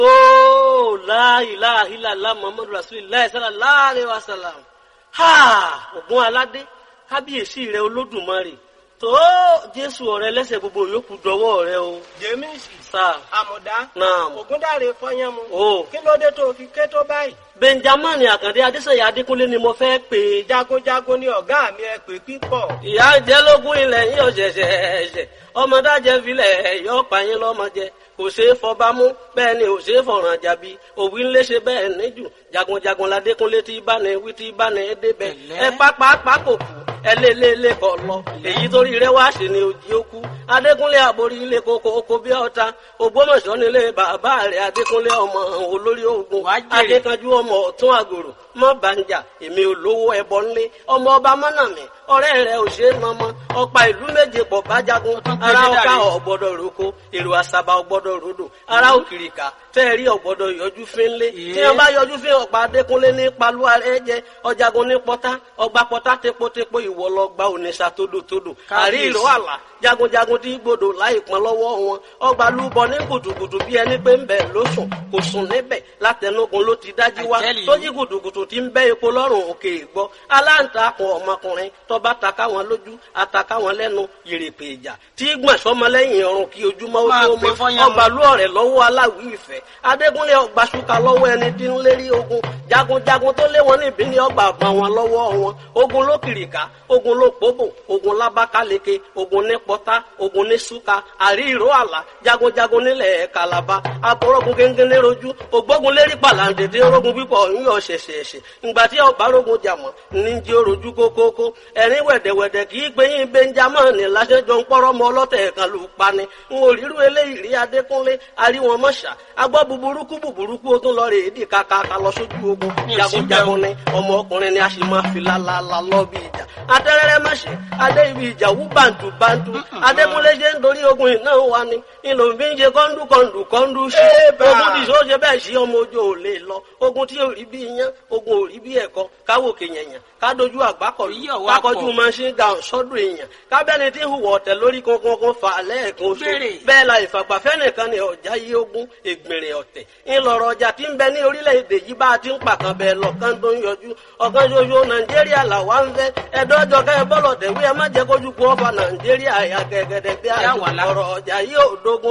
Oh, la ilaha illallah Muhammadu Rasulullah sallallahu alaihi wasallam. Ha! Ògún aládé, kábíyèsí rẹ olódùmarè. Tó Jésù ọ̀rẹ́ lẹ́sẹ̀ gbogbo yòókù dọwọ́ rẹ o. jẹ́mísì Sáà. àmọ̀dá Naam. ògúndàrè fọyánmu O. kí ló dé tó fi ké tó báyìí Benjamin Àkàndé Adéṣeyà Adékúnlé ni mo fẹ́ pè é. jagunjagun ni ọ̀gá mi ẹ pè pípọ̀ Ìyá jẹ́ lógún ilẹ̀ yín ọ̀ṣẹ̀ṣẹ̀ ẹ̀ṣẹ̀. Ọmọdájẹ́ filẹ̀ yọ pààyàn lọ́mọjẹ. Kò ṣeé fọba mú bẹ́ẹ̀ ni ò ṣeé fọ̀ràn jàbí. Òwì ńlé ṣe bẹ́ẹ̀ níjù. Jagunjagun ládékúnlé tí bá ní wí tí bá ní débẹ̀. Ẹ pápá kò kú. Ẹ lé lé lé kọ lọ. Èyí torí rẹ wá ṣe ni òjì ó kú. Adékúnlé àborí ilé koko oko bí ọ̀tá. Ògbómọ̀ṣọ́ nílé bàbá rẹ̀ Adékúnlé ọmọ olórí ogun. Adékanjú ọmọ ọ̀tún àgòrò. Mọ́ bàǹjà èmi ò lówó ẹbọ ńlé. Ọmọ ọba mọ́nàmí ọ̀rẹ́ rẹ̀ ò ṣe é mọ́mọ́. Ọ̀pá ìlú méje pọ̀ bá jagun. Ara ọ̀ká ọ̀gbọ́dọ̀ roko. Èrò àṣàbà ọ̀gbọ́dọ̀ rodò. Ara òkìrìkà fẹ́ẹ̀rí ọ̀gbọ́dọ̀ yọjú fínlé. Tí wọ́n bá yọjú fín ọ̀pá Adékúnlé ní palúwa rẹ̀ jẹ. Ọjàgun ní pọ́tá. Ọgbà pọ́tá tepotepo ìwọ lọ gba ònìṣà tódòtódò. Àrí ìró àlà jagunjagun tí gbòdò láì pọn lọ́wọ́ wọn. Ọgbà lúbọ ní kùtùkùtù bí ẹni pé ń bẹ̀ ló sùn. Kò sùn níbẹ̀ látẹnugun ló ti dájú wá. Tójí kùtùkùtù ti ń bẹ́ epo lọ́rùn òkè ìgbọ́. Aláǹtakùn ọmọkùnrin tọba taka wọn lójú ataka wọn lẹ́nu yèrèpè ìjà. Tí gbọ̀n sọmọlẹ́yìn ọrùn kí ojúmọ́ ó tó mọ́. Ọgbà lú ọ̀rẹ́ lọ́wọ́ aláwí ìfẹ́. Adégúnlé ọgbà ṣúkà lọ́wọ́ ẹni tí ń lérí ogun. Jagunjagun tó lé wọn níbí ní ọgbà àgbà wọn lọ́wọ́ wọn. Ogun ló kìrìkà, ogun ló pòbò, ogun lábákáleke, ogun ní pọ́tá, ogun ní súkà, àrí ìró àlà, jagunjagun nílẹ̀ kàlàbà, abọ́rọ́gun gẹ́gẹ́ rojú, ògbógun lérí pàlàǹdèdè orogun pípọ̀ ń yọ ṣẹ̀ṣẹ̀ṣẹ̀. Ìgbà tí ọba rogun jàmọ̀ ní jí orojú kókókó, ẹ̀rín wẹ̀dẹ̀wẹ̀dẹ̀ kì í gbẹ̀yìn Benjamin láṣẹjọ ń pọ́rọ́ mọ ọlọ́tẹ̀ kan lù pani. N ò rírú eléyìí rí Adékúnlé, aríwọn mọ́ṣà, agbọ́ buburúkú buburúkú ó tún lọ rè é dì kàkàkà lọ sójú ogun. Jagunjagun ni ọmọ ọkùnrin ni a sì máa fi lálálá lọ bí ìjà. Atẹ́rẹ́rẹ́ mọ̀ṣẹ́, adé ibi ìjà wú bàǹtù bàǹtù. Adékúnlé ṣe ń dorí ogun iná wa ni. Ìlò ń fi ń ṣe kọ́ńdú kọ́ńdú kọ́ńdú sí. Ogun tí ìṣó ṣe bẹ́ẹ̀ sí ọmọ ojú ò lè lọ. Ogun tí ò rí bí iyán, ogun ò rí bí ẹ̀kọ́. Káwòkè yẹ̀yàn, kádojú àgbákọ̀lù. Kákọjú machine gun sọ́dún èèyàn. Kábẹ́ni tí ń hùwà ọ̀tẹ̀ lórí kankan fà lẹ́ẹ̀kan oṣù. Bẹ́ẹ̀ la ìfàgbàfẹ́ nìkan ni ọ̀já yí ogún ègbèrè ọ̀tẹ̀. Ńlọrọ̀ ọjà tí ń bẹ ní orílẹ̀-èdè yìí bá a ti ń pàkan bẹ́ẹ̀ lọ́kàn tó ń yọjú. Ọ̀kan ṣoṣo Nàìjíríà làwa ń fẹ́. Ẹ̀dọ́jọ́ kẹ́ ẹ bọ́lọ̀ tẹ̀wé ẹ má jẹ́ kójú kú ọ̀fà Nàìjíríà ẹ̀yà gẹ̀gẹ̀dẹ̀ bí àjò ọ̀rọ̀ ọjà yìí ò dógún.